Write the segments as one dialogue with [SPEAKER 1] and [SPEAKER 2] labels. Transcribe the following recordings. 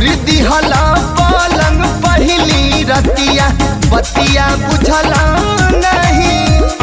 [SPEAKER 1] तुरी दिहला पलंग पहिली रतिया बतिया बुझला नहीं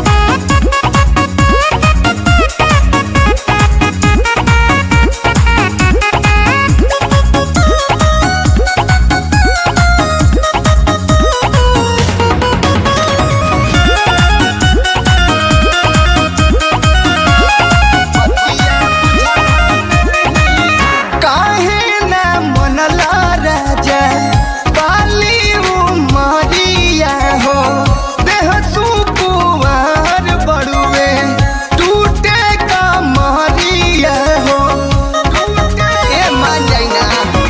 [SPEAKER 1] काहे ना मनला राजा बाली उमरिया हो देह सुकुवार बड़ुए टूटे का महरिया हो ए मान जाइना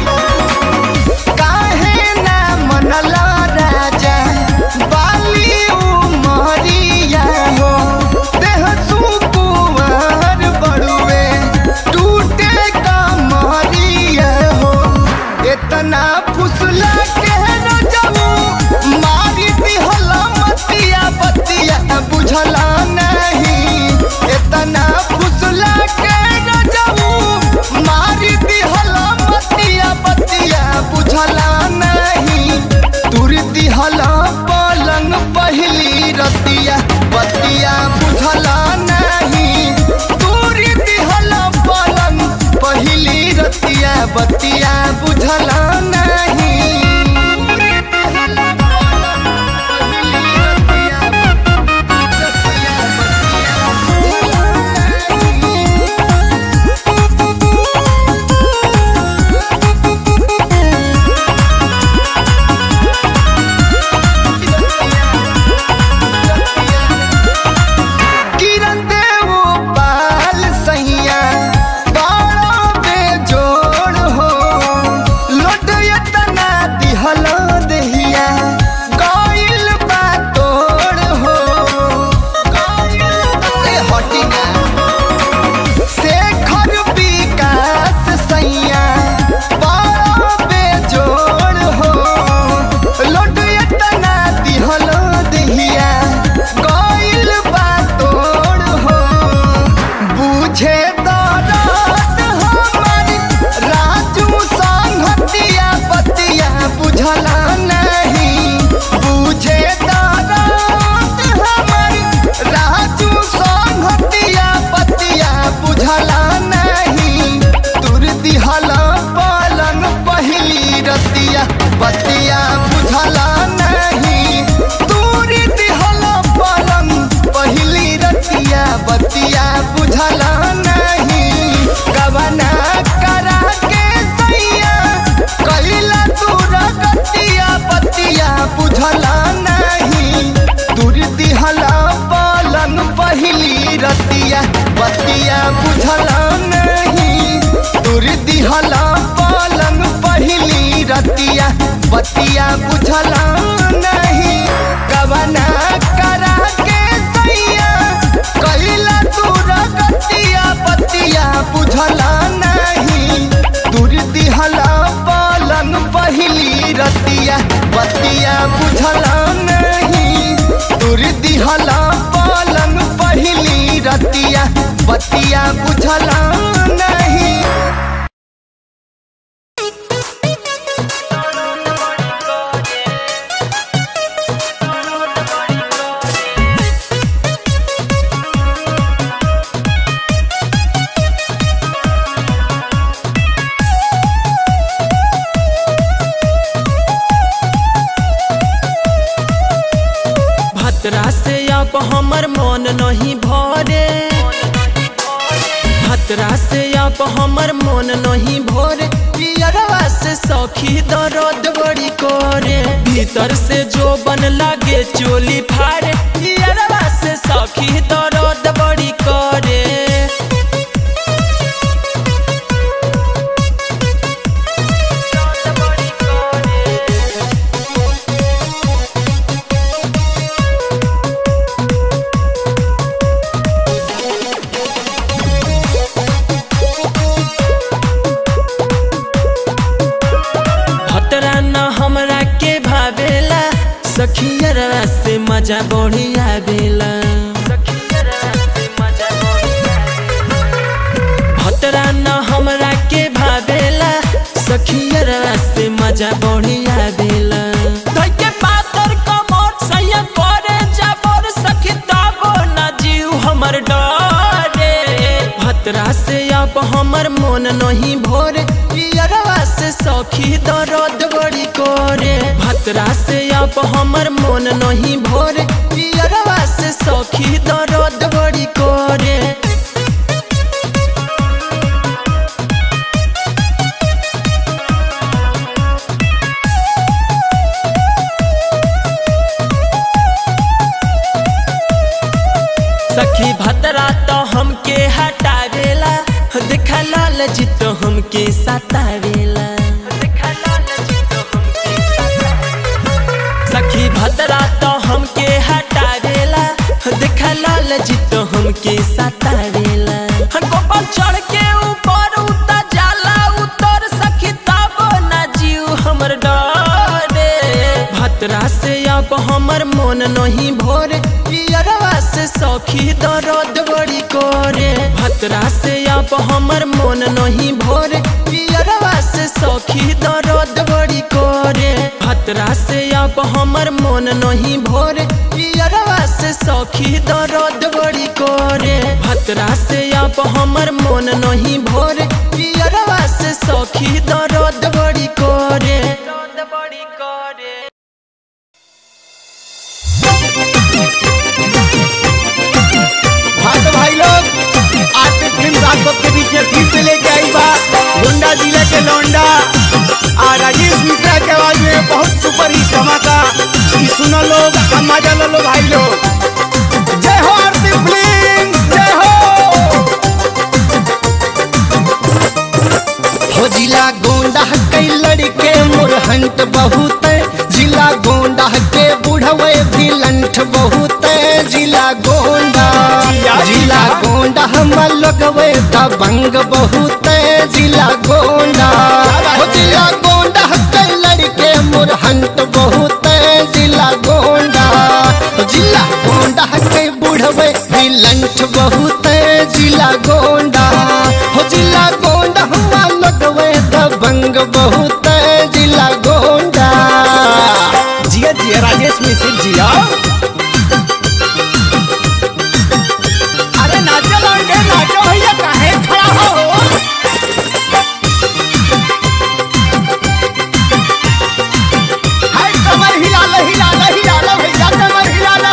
[SPEAKER 1] काहे ना मनला राजा बाली उमरिया हो देह सुकुवार बड़ुए टूटे का महरिया हो इतना फुसला के रजऊ मारी दिहला मतिया बतिया बुझला नहीं इतना फुसला के रजऊ मारी दिहला मतिया बतिया बुझला नहीं तुर दिहला पलंग पहिली रतिया बतिया बुझला नहीं तुर दिहला पलंग पहिली रतिया बतिया बुझला नहीं किरण देव पाल सैया बाड़ा बेजोड़ हो लोट यतना दिहल दहिया गइल बा तोड़ हो ए हटिना शेखर विकास सैया बाड़ा बेजोड़ हो लोट यतना दिहल दहिया गइल बा तोड़ हो बुझे दरद हमर राजू संगतिया बतिया बुझला नहीं बुझे दरद हमर राजू संगतिया बतिया बुझला नहीं तुर दिहला पलंग पहिली रतिया बतिया बुझला नहीं तुर दिहला पलंग पहिली रतिया बतिया बुझला नहीं कवना करा के सैया कैला दूर गतिया बतिया बुझला नहीं दूर दिहला पलंग पहिली रतिया बतिया बुझला नहीं दूर दिहला पलंग पहिली रतिया बतिया बुझला नहीं कवना करा के सैया कैला दूर गतिया बतिया बुझला नहीं दूर दिहला पलंग पहिली रतिया बतिया बुझला नहीं दूर दिहला पलंग पहिली रतिया बतिया बुझला नहीं
[SPEAKER 2] भतरा से अब हमर मन नहीं भरे भतरा से अब हमर मन नहीं भरे पियरवा से सखी दर्द बड़ी करे भीतर से जो बन लागे चोली फाड़े पियरवा से सखी दर्द बड़ी करे भतरा न हमरा के भावेला सखियरवा से मजा बढ़िया बेला भतरा न हमरा के भावेला सखियरवा से सखी दर्द बड़ी करे भतरा से अब हमर मन नहीं भोरे पियरवा से सखी दर्द बड़ी करे सखी भतरा तो हमके हटावेला देखा लाल जी तो हमके सतावेला सखी भतरा तो हमके हटावेला देखा लाल जी तो हमके सतावेला गोपाल चढ़ के ऊपर उतर जाला उतर सखी तब ना जीव हमर डरे भतरा से अब हमर मन नहीं भोरे पियरवा से सखी दर्द बड़ी करे भतरा से अब हमर मन नहीं भोरे पियरवा से सखी दर्द बड़ी करे भतरा से अब हमर मन नहीं भोरे पियरवा से सखी दर्द बड़ी करे भतरा से अब हमर मन नहीं भोरे पियरवा से सखी दर्द बड़ी करे दर्द बड़ी करे
[SPEAKER 1] हाँ तो भाई लोग आरती फिल्म आप सबके बीच में फिर से लेके आई बा गोंडा जिले के लौंडा और राजेश मिश्रा के आवाज में बहुत सुपर हिट धमाका ई सुनो लोग हम मजा लो लो भाई लोग जय हो आरती फिल्म जय हो हो जिला गोंडा कई लड़के मुरहंट बहुत जिला गोंडा के बुढ़वे भी लंठ बहुत जिला गोंडा जिला गोंडा हम लगवे दबंग बहुत जिला गोंडा हो जिला गोंडा के लड़के मुरहंट बहुत जिला गोंडा जिला गोंडा के बुढ़वे भी लंठ बहुत जिला गोंडा हो जिला गोंडा हम लगवे दबंग बहुत जिला गोंडा जिया जिया राजेश मिश्र जिया अरे नाचो लौंडे नाचो भैया काहे खड़ा हो हाय कमर हिला लो हिला लो हिला लो भैया कमर हिला लो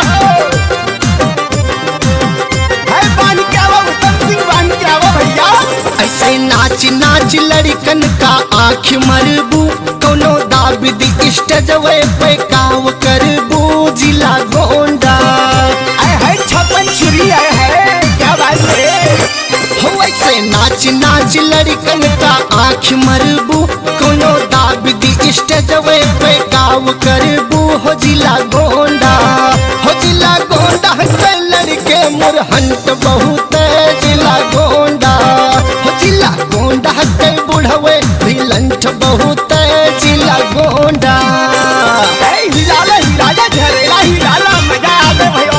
[SPEAKER 1] हाय बांध के आओ उत्तम सिंह बांध के आओ भैया ऐसे नाच नाच लड़कन का आँख मरबू कोनो दाबिद स्टेजवे पे काव करबू जिला गोंडा आए है छप्पन छुरी आए है क्या बात है हो ऐसे नाच नाच लड़कन का आँख मरबू कोनो दाबिद स्टेजवे पे काव करबू हो जिला गोंडा हो जिला गोंडा के लड़के मुरहंट बहुत जिला गोंडा हो जिला गोंडा के बुढ़वे भी लंठ बहुत जिला गोंडा हिलाला हिलाला झरेला हिलाला मजा आवे भयो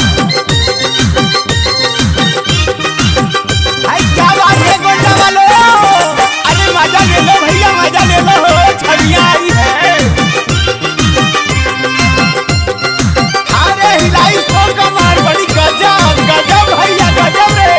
[SPEAKER 1] हाय क्या बात है गोंडा वालो अरे मजा ले लो भैया मजा ले लो छड़िया आई है अरे हिलाई तो कमार बड़ी गजब गजब भैया गजब रे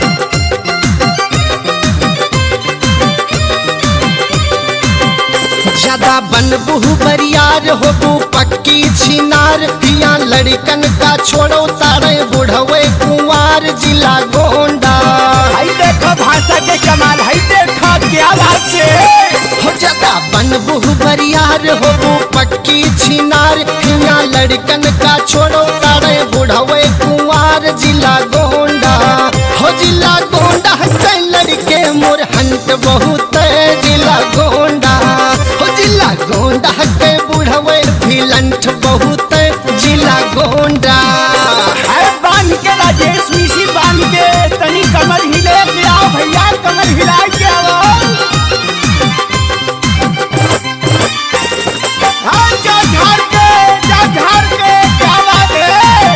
[SPEAKER 1] ज्यादा बनबू बरियार होबू पक्की छिनार हिया लड़कन का छोड़ो तारे बुढ़वे कुंवार जिला गोंडा हाय देखो भाषा के कमाल हाय देखो क्या बात से हो ज्यादा बनबू बरियार होबू पक्की छिनार हिया लड़कन का छोड़ो तारे बुढ़वे कुंवार जिला गोंडा हो जिला गोंडा के लड़के मुरहंट बहुत जिला गोंडा हो जिला गोंडा के बुढ़वे भी लंठ बहुत जिला गोंडा अरे बांध के राजेश मिशी बांध के तनी कमर हिले के आओ भैया कमर हिला के आओ हाँ जा झाड़ के जा झाड़ के क्या बात है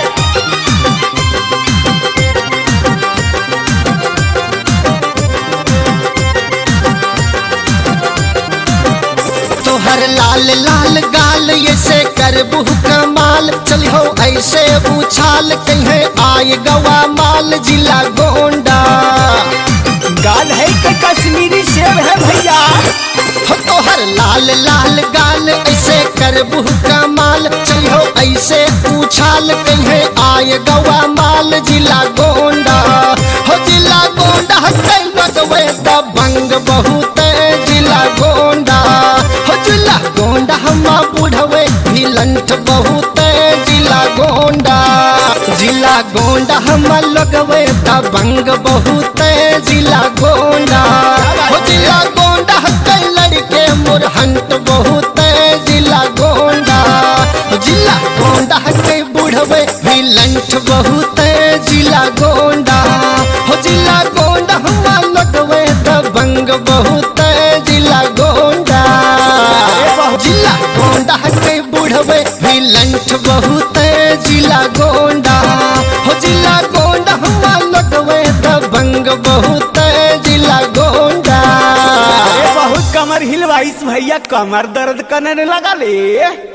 [SPEAKER 1] तोहर लाल लाल गाल ये से करबू कमाल चल हो ऐसे उछाल कहे आय गवा माल जिला गोंडा गाल है के कश्मीरी सेब है भैया हो तोहर तोहर लाल लाल गाल ऐसे करबू कमाल चलो ऐसे उछाल कहे आय गवा माल जिला गोंडा हो जिला गोंडा कई लगवे दबंग बहुत जिला गोंडा हो जिला गोंडा हम बुढ़वे भिलंठ बहुत जिला गोंडा जिला गोंडा हम लगवे दबंग बहुत जिला गोंडा हो जिला गोंडा कई लड़के मुरहंट बहुत जिला गोंडा जिला गोंडा के बुढ़वे भिलंठ बहुत जिला गोंडा हो जिला गोंडा हम लगवे दबंग बहुत जिला गोंडा जिला गोंडा के बुढ़वे भिलंठ बहुत जिला गोंडा हो जिला गोंडा हम लगवे दबंग बहुत जिला गोंडा
[SPEAKER 3] बहुत कमर हिलवाइस भैया कमर दर्द करने लगा ले